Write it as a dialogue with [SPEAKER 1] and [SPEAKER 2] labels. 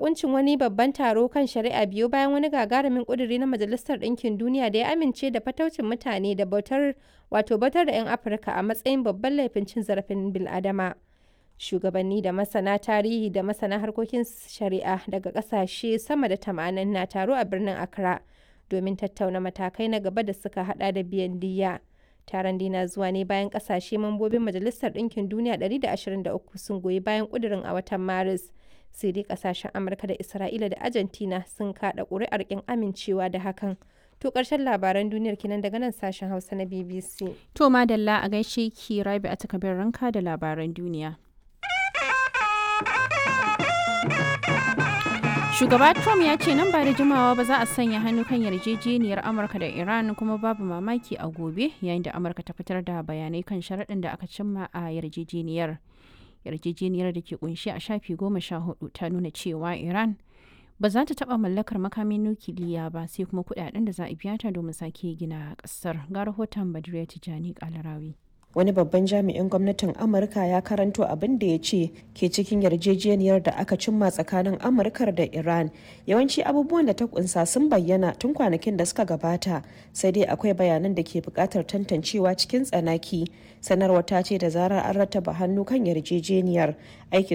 [SPEAKER 1] bakuncin wani babban taro kan shari'a biyu bayan wani gagarumin kuduri na Majalisar Ɗinkin Duniya da ya amince da fataucin mutane da bautar wato bautar da 'yan Afirka a matsayin babban laifin cin zarafin bil'adama. Shugabanni da masana tarihi da masana harkokin shari'a daga ƙasashe sama da tamanin na taro a birnin Accra domin tattauna matakai na gaba da suka hada da biyan diyya. Taron dina zuwa ne bayan ƙasashe mambobin Majalisar Ɗinkin Duniya 123 sun goyi bayan ƙudurin a watan Maris. sai dai kasashen amurka da isra'ila da argentina sun kada ƙuri'ar kin amincewa da hakan to ƙarshen labaran duniyar kinan daga nan sashen hausa na bbc
[SPEAKER 2] To madalla a gaishe ki rabi a takabin ranka da labaran duniya. Shugaba Trump ya ce nan ba da jimawa ba za a sanya hannu kan yarjejeniyar Amurka da Iran kuma babu mamaki a gobe yayin da Amurka ta fitar da bayanai kan sharaɗin da aka cimma a yarjejeniyar. yarjejeniyar da ke kunshi a shafi goma sha hudu ta nuna cewa iran ba za ta taba mallakar makamin nukiliya ba sai kuma kudaden da za a biya ta domin sake gina kasar ga rahoton badriya tijani kalarawi
[SPEAKER 3] wani babban jami'in gwamnatin amurka ya karanto abin da ya ce ke cikin yarjejeniyar da aka cimma tsakanin amurkar da iran yawanci abubuwan da ta kunsa sun bayyana tun kwanakin da suka gabata sai dai akwai bayanan da ke bukatar tantancewa cikin tsanaki sanarwar ta ce da zarar an rattaba hannu kan yarjejeniyar aikin